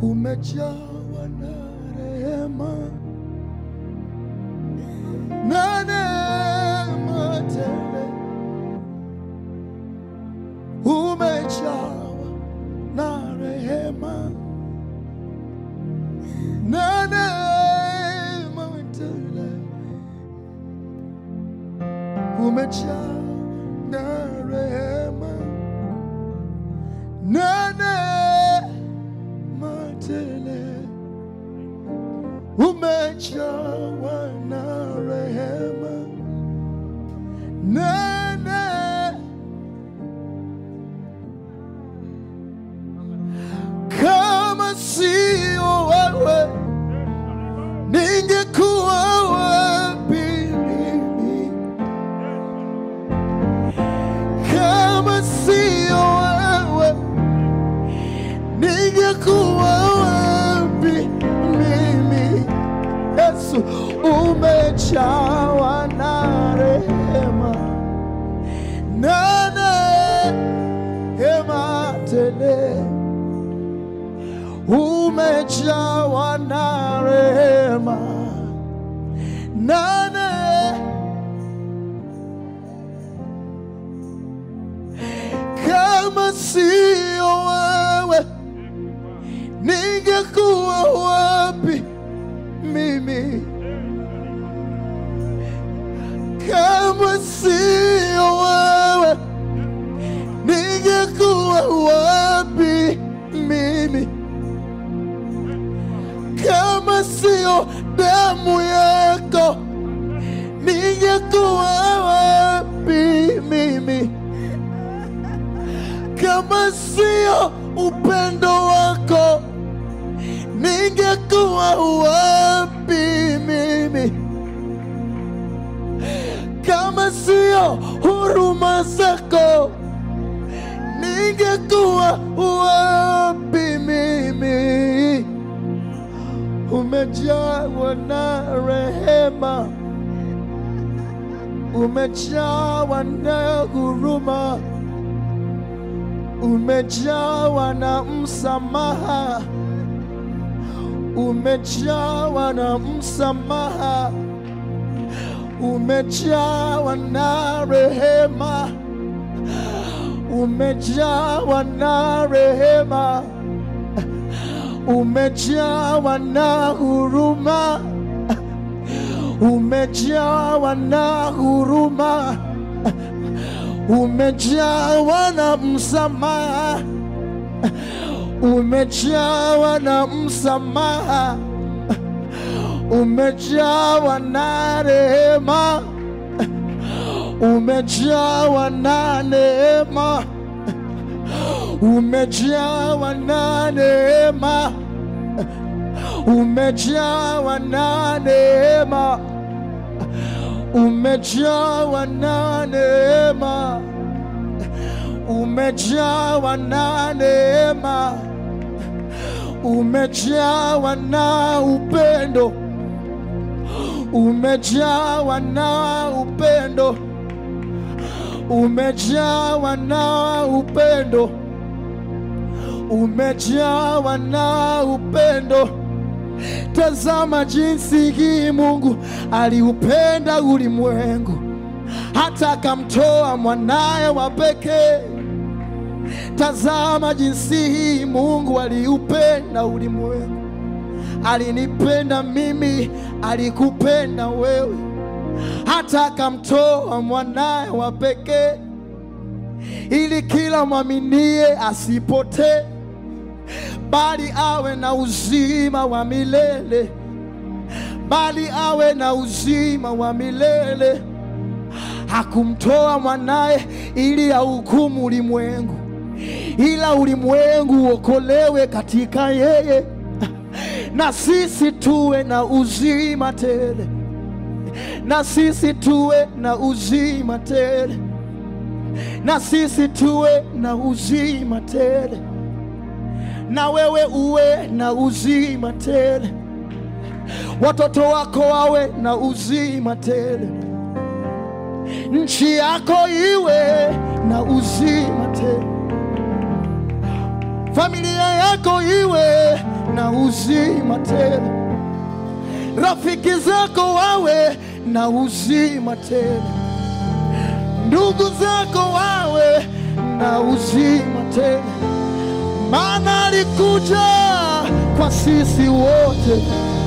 umejawa na rehema na neema tele, umejawa na rehema na neema tele, umejawa na rehema na neema tele, umejawa na rehema na neema kama sio wewe ningekuwa wapi mimi? Kama sio wewe ningekuwa wapi mimi? Yesu, umejawa na rehema na neema tele umejawa na rehema nane kama sio wewe ningekuwa wapi mimi kama sio wewe ningekuwa wapi mimi kama sio damu yako ningekuwa wapi mimi? Kama sio upendo wako ningekuwa wapi mimi? Kama sio huruma zako ningekuwa wapi mimi? umejawa na rehema, umejawa na huruma, umejawa na msamaha, umejawa na msamaha, umejawa na rehema, umejawa na rehema umejawa na huruma, umejawa na huruma, umejawa na msamaha, umejawa na msamaha, umejawa na rehema, umejawa na neema umejawa na neema, umejawa na neema, umejawa na neema, umejawa na neema, umejawa na upendo, umejawa na upendo, umejawa na upendo umejawa na upendo. Tazama jinsi hii Mungu aliupenda ulimwengu hata akamtoa mwanaye wa pekee. Tazama jinsi hii Mungu aliupenda ulimwengu, alinipenda mimi, alikupenda wewe, hata akamtoa mwanaye wa pekee ili kila mwaminie asipotee bali awe na uzima wa milele, bali awe na uzima wa milele. Hakumtoa mwanaye ili ahukumu ulimwengu, ila ulimwengu uokolewe katika yeye, na sisi tuwe na uzima tele, na sisi tuwe na uzima tele, na sisi tuwe na uzima tele na wewe uwe na uzima tele, watoto wako wawe na uzima tele, nchi yako iwe na uzima tele, familia yako iwe na uzima tele, rafiki zako wawe na uzima tele, ndugu zako wawe na uzima tele, maana alikuja kwa sisi wote